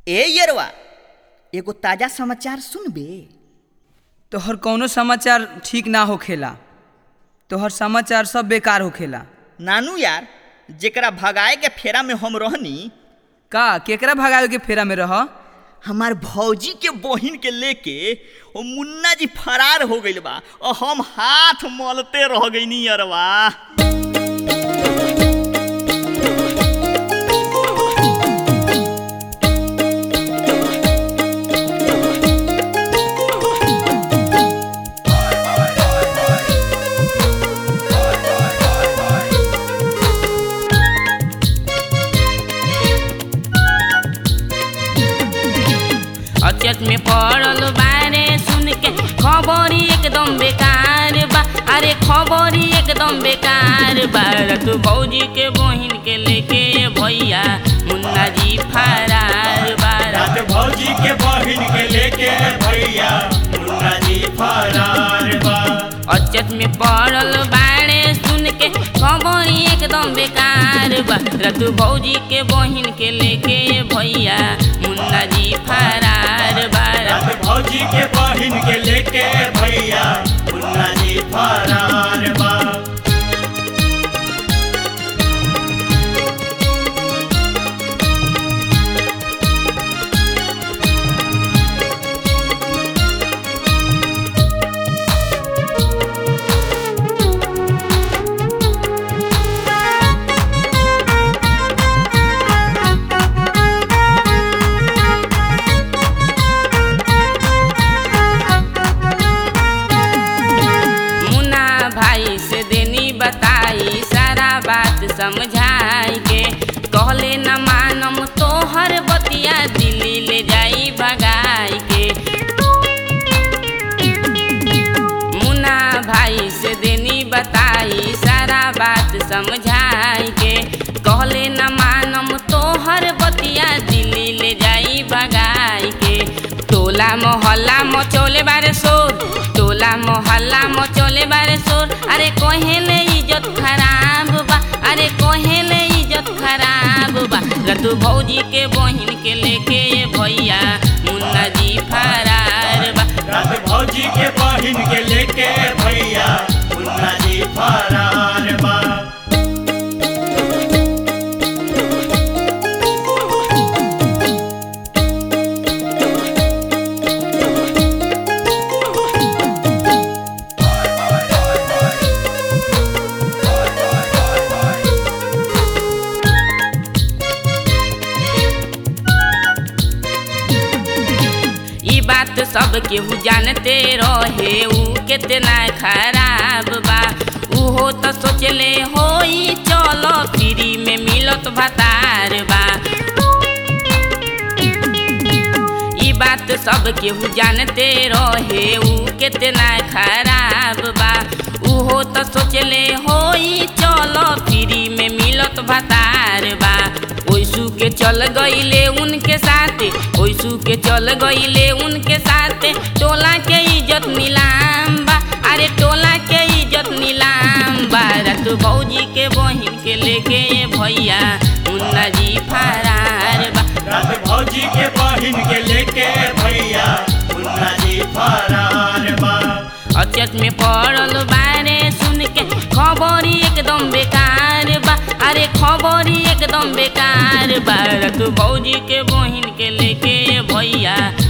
ए यरवा एगो ताजा समाचार सुनबे तोहर कौनो समाचार ठीक ना होखेला तोहर समाचार सब बेकार होखेला नानू यार जेकरा भगाए के फेरा में हम रहनी का केकरा भगावे के फेरा में रह हमार भौजी के बहिन के लेके ओ मुन्ना जी फरार हो गइल बा और हम हाथ मलते रह गइनी यरवा अचत में पड़ल बारे सुन के खबरी एकदम बेकार बा अरे खबरी एकदम बेकार बा तू भौजी के बहिन के लेके भैया मुन्ना जी फरार बा रात भौजी के बहिन के लेके भैया मुन्ना जी फरार बा अचत में पड़ल बारे सुन के खबरी एकदम बेकार बा रतु भौजी के बहिन के लेके भैया मुन्ना जी फरार बा रात भौजी के बहिन के लेके भैया मुन्ना जी फरार बा मुन्ना भाई से देनी बताई सारा बात समझाई के कहले न मानम तोहर बतिया दिल्ली ले जाई भगाई के मुन्ना भाई से देनी बताई सारा बात समझाई के कहले न मानम तोहर बतिया दिल्ली ले जाई भगाई के टोला मोहल्ला मचोले बारे शोर टोला मोहल्ला मचोले बारे शोर अरे कहेले इज्जत खराब बा अरे कहेले इज्जत खराब बा रतु भौजी के बहिन के लेके भैया मुन्ना जी फरार बा रात भौजी के बहिन के लेके भैया मुन्ना जी फरार बा ई बात सब केहू जानते रहे ऊ कितना खराब बा उहो तो सोचले होई चलो फ्री में मिलत भतार बा ई बात सब केहू जानते रहे ऊ कितना खराब बा उहो तो सोचले होई चलो फ्री में मिलत भतार बा ओइसू के चल गईले उनके साथे ओइसू के चल गईले उनके साथे टोला के इज्जत नीलाम बा अरे टोला के इज्जत नीलाम बा रतु भौजी के बहिन के लेके भैया मुन्ना जी फरार बा रात भौजी के बहिन के लेके भैया मुन्ना जी फरार बा अचत में पड़ल बारे सुन के खबरी एकदम बेकार बा अरे खबरी एकदम बेकार बा तू भौजी के बहिन के लेके भैया